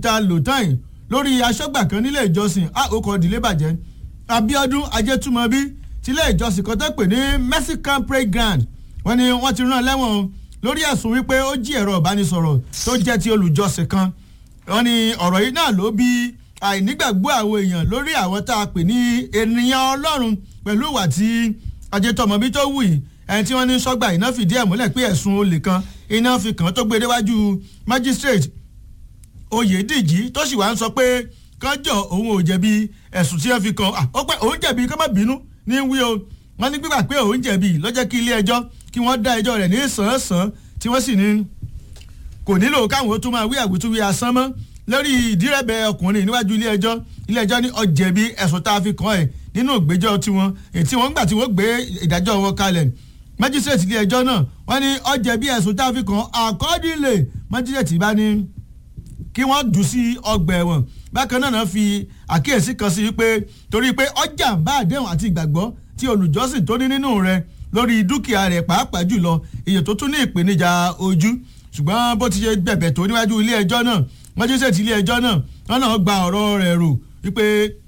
tá a lò tán yìí lórí aṣọ́gbà kan nílé ìjọsìn a ó kọ́ ìdílé bàjẹ́ Abíọ́dún Ajétúmọ̀bí tilé ìjọsìn kan tó pè ní Mexican Playground wọ́n ní wọ́n ti rán lẹ́wọ̀n lórí ẹ̀sùn wípé ó jí ẹ̀rọ ìbánisọ̀rọ̀ tó jẹ́ ti olùjọsìn kan wọ́n ní ọ̀rọ̀ yìí náà ló bí àìnígbàgbọ́ àwọn èèyàn lórí àwọn tá a pè ní ènìyàn Ọlọ́run pẹ̀lú ìwà tí Ajétúmọ̀bí tó wù yìí ẹni tí wọ́n ní sọ́gbà iná fìdí ẹ̀ múlẹ̀ pé ẹ̀sùn olè kan iná fi kàn án tó gbé déwájú magistrate Oyèdíjì tó sì wá ń sọ pé kánjọ òun ò jẹ̀bi ẹ̀sùn tí wọ́n fi kàn án ó pẹ́ òun jẹ̀bi kó má bínú ní wí o wọ́n ní gbígbà pé òun jẹ̀bi lọ́jọ́ kí ilé ẹjọ́ kí wọ́n dá ẹjọ́ rẹ̀ ní sàn-án-sàn tí wọ́n sì ní kò nílò káwọn ó tún máa wí àwítúwí asán mọ́ lórí ìdírẹ́bẹ̀ ọkùnrin níwájú ilé ẹjọ́ ilé ẹjọ́ ní ó jẹ̀bi ẹ̀sùn tá a fi kàn ẹ̀ nínú ìgbẹ́jọ́ tiwọn ètí wọ́n gbà tí wọ́n gbé ìdájọ́ wọn kalẹ̀ májísrèètì ilé ẹjọ́ náà wọ́n ní ó jẹ̀bi ẹ̀sùn tá a fi kàn àkọ́dílé májísrèètì bá ní kí wọ́n jù sí ọgbà ẹ̀wọ̀n bákan náà fi àkíyèsí kan sí pé torí pé ọjà bá àdéhùn àti ìgbàgbọ́ tí olùjọ́sìn tó ní nínú rẹ̀ lórí dúkìá rẹ̀ pàápàá jùlọ iye tó tún ní ìpèníjà ojú ṣùgbọ́n bó ti ṣe bẹ̀bẹ̀ tó níwájú ilé ẹjọ́ náà májísrèètì ilé ẹjọ́ náà wọ́n náà gba ọ̀rọ̀ rẹ̀ rò wípé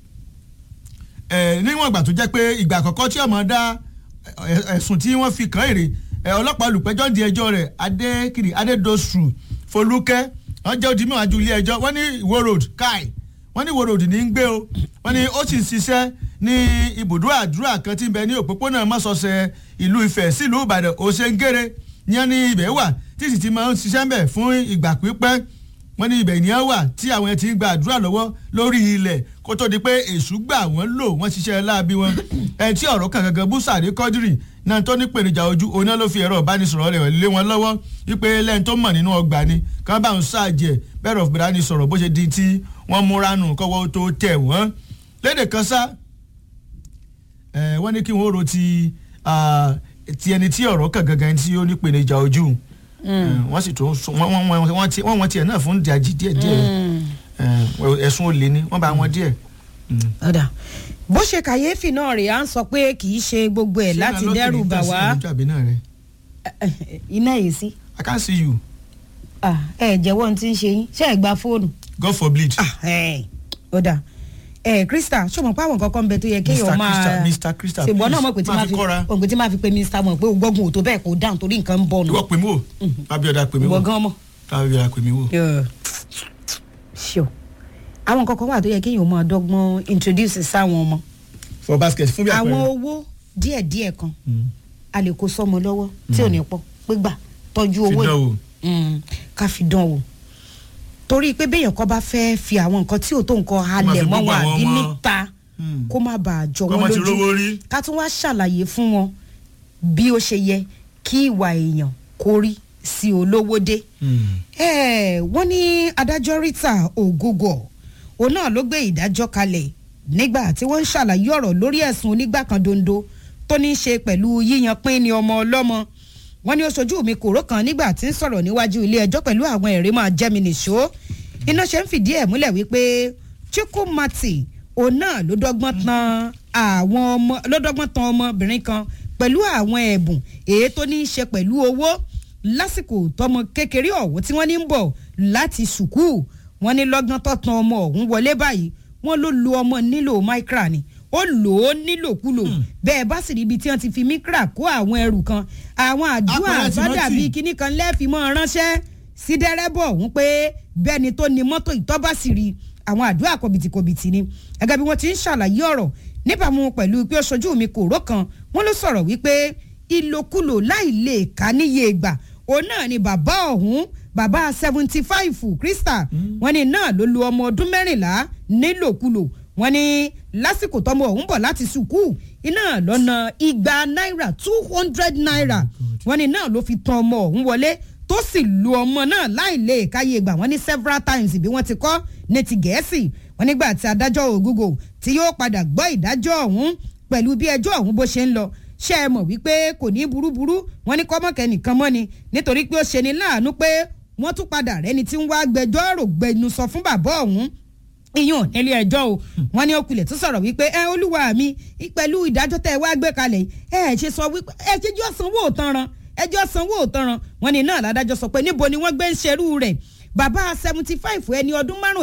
níwọ̀n ìgbà tó jẹ́ pé ìgbà àkọ́kọ́ tí ọmọ dá ẹ̀sùn tí wọ́n fi kàn èrè ọlọ́pàá olùpẹ̀jọ́ di ẹjọ́ rẹ̀ adékiri adédosù folúkẹ́ wọ́n jẹ́ odi mẹ́wàá ju ilé ẹjọ́ wọ́n ní ìwó road kai wọ́n ní ìwó road ní í gbé o wọ́n ní ó sì ń ṣiṣẹ́ ní ibùdó àdúrà kan tí ń bẹ ní òpópónà mọ́sọ̀ọ̀sẹ̀ ìlú ifẹ̀ sílùú ìbàdàn òṣèǹgèrè ní ẹni ibẹ̀ wà tí sì ti máa ń ṣiṣẹ́ ń bẹ̀ fún ìgbà pípẹ́ wọ́n ní ibẹ̀ ìníyàn wà tí àwọn ẹ̀ ti ń gba àdúrà lọ́wọ́ lórí ilẹ̀ kó tó di pé èṣù gbà wọ́n lò wọ́n ṣiṣẹ́ láabi wọn ẹ̀ tí ọ̀rọ̀ kan gangan búsàrí kọ́dírì náà tó ní pèníjà ojú oná ló fi ẹ̀rọ ìbánisọ̀rọ̀ rẹ̀ lé wọn lọ́wọ́ wípé lẹ́yìn tó mọ̀ nínú ọgbà ni kàn bá ń ṣáàjẹ̀ bẹ́ẹ̀ rọ̀ bìrání sọ̀rọ̀ bó ṣe di tí wọ́n múra nù kọ́wọ́ tó tẹ̀ wọ́n lédè kan sá wọ́n ní kí wọ́n ro ti ti ẹni tí ọ̀rọ̀ kan gangan tí ó ní pèníjà ojú wọ́n sì tún wọ́n wọ́n tiẹ̀ náà fún ìdajì díẹ̀ díẹ̀ ẹ̀sùn olè ni wọ́n bá wọn díẹ̀. ọ̀dà bó ṣe kàyéfì náà rèé à ń sọ pé kì í ṣe gbogbo ẹ̀ láti dẹ́rù bà wá iná yìí sí. I can't see you. ẹ jẹ́wọ́ ní ti ń ṣe yín ṣé ẹ gba fóònù. God forbid. ọ̀dà ẹ krista ṣọmọ pé àwọn kankan bẹ tó yẹ kéèyàn máa Mr. Krista ṣègbọn náà mọ̀ pé tí máa máa fi fi kọ́ra. òǹgbẹ tí máa fi pe mr mọ̀ pé gbọ́gun òtó bẹ́ẹ̀ kó dáhùn torí nǹkan ń bọ̀ nù. ìwọ pè mí wò Abíọ́dá pè mí wò ìwọ gan mọ̀. Abíọ́dá pè mí wò. ṣio àwọn kankan wà tó yẹ kéèyàn máa dọ́gbọ́n introduce sáwọn ọmọ for basket fún bí àwọn àpẹẹrẹ. owó díẹ̀díẹ̀ kan a lè kó sọ́mọ lọ́wọ́ tí ò ní pọ̀ pé gbà tọ́jú owó fi dán wò. Mm, ká fi dán wò torí pé béèyàn kan bá fẹ́ fi àwọn nǹkan tí ò tó nǹkan halẹ̀ fi mọ́ gbogbo wọn àwọn àbí ọmọ- níta Mm. kó má bàa jọ Kọ́ wọn mọ́ ti rówó lójú rí. ká tún wá ṣàlàyé fún wọn bí ó ṣe yẹ kí ìwà èèyàn kó rí sí olówó dé. Eh, wọ́n ní adájọ́ Rita Ogogo òun náà ló gbé ìdájọ́ kalẹ̀ nígbà tí wọ́n ń ṣàlàyé ọ̀rọ̀ lórí ẹ̀sùn onígbà kan dondo tó ní í ṣe pẹ̀lú yíyan pín ní ọmọ ọlọ́mọ wọ́n ní ó ṣojú mi kòró kan nígbà tí ń sọ̀rọ̀ níwájú ilé ẹjọ́ pẹ̀lú àwọn ẹ̀rí máa jẹ́ mi nìṣó iná ṣe ń fìdí ẹ̀ múlẹ̀ wípé Chukwumati òun náà ló dọ́gbọ́n tan àwọn ọmọ ló dọ́gbọ́n tan ọmọbìnrin kan pẹ̀lú àwọn ẹ̀bùn èyí tó ní í ṣe pẹ̀lú owó lásìkò tọmọ kékeré ọ̀hún tí wọ́n ní ń bọ̀ láti sùkúù wọ́n ní lọ́gán tó tan ọmọ ọ̀hún wọlé báyìí wọ́n ló lo ọmọ nílò micra ni ó lò ó nílòkulò bẹ́ẹ̀ bá sì rí ibi tí wọ́n ti fi micra kó àwọn ẹrù kan àwọn àdúrà Apẹ̀rẹ̀ Timothy. àbádà bíi kinní kan lẹ́ẹ̀fì mọ́ ránṣẹ́ sí dẹ́rẹ́bọ̀ ọ̀hún pé bẹ́ẹ̀ ni tó ní mọ́tò ìtọ́ba sì rí àwọn àdúrà kọ̀bìtìkọ̀bìtì ni gẹ́gẹ́ bí wọ́n ti ń ṣàlàyé ọ̀rọ̀ níbàámu pẹ̀lú pé ó ṣojú mi kò ró kan wọ́n ló sọ̀rọ̀ wípé ìlòkulò láì lè ká níye ìgbà òun náà ni bàbá ọ̀hún bàbá seventy five krista wọ́n ní náà ló lu ọmọ ọdún mẹ́rìnlá nílòkulò wọ́n ní lásìkò tọmọ ọ̀hún bọ̀ láti sùkúù iná lọ́nà igba náírà two hundred naira wọ́n ní náà ló fi tan ọmọ ọ̀hún wọlé tó sì lu ọmọ náà láì lè káyé gbà wọ́n ní several times bí wọ́n ti kọ́ ní ti gẹ̀ẹ́sì wọ́n nígbà tí adájọ́ ògúgò tí yóò padà gbọ́ ìdájọ́ ọ̀hún pẹ̀lú bí ẹjọ́ ọ̀hún bó ṣe ń lọ ṣé ẹ mọ̀ wípé kò ní burúburú wọ́n ní kọ́mọ̀kẹ́ nìkan mọ́ ni nítorí pé ó ṣe ni láàánú pé wọ́n tún padà rẹ́ni tí ń wá gbẹjọ́rò gbẹnusọ fún bàbá ọ̀hún iyún nílé ẹjọ́ o wọ́n ní òkùlẹ̀ tó sọ̀rọ̀ wípé ẹ olúwa mi pẹ̀lú ìdájọ́ tẹ́ ẹ wá gbé kalẹ̀ ẹ ẹ ṣe sọ wípé ẹ ṣẹjọ́ sanwó òtanran ẹjọ́ sanwó òtanran wọ́n ní náà ládájọ́ sọ pé níbo ni wọ́n gbé ń ṣerú rẹ̀ bàbá seventy five ẹni ọdún márùn